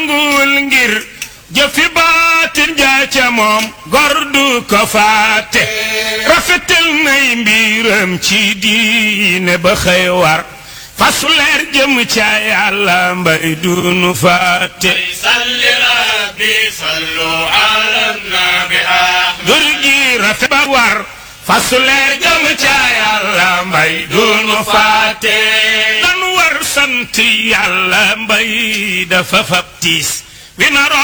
nanguwul ngir jëfi baatin jaa ca moom gor du ko faate rafetal nay mbiram ci diine ba xëy war fasu leer jëm ca yàlla mbay dunu faate salli rabbi sallu ala nabi ahmad dur gi rafet ba war fasu leer jëm ca yàlla mbay dunu faate dan war sant yàlla mbay dafa fab tiis wi naroo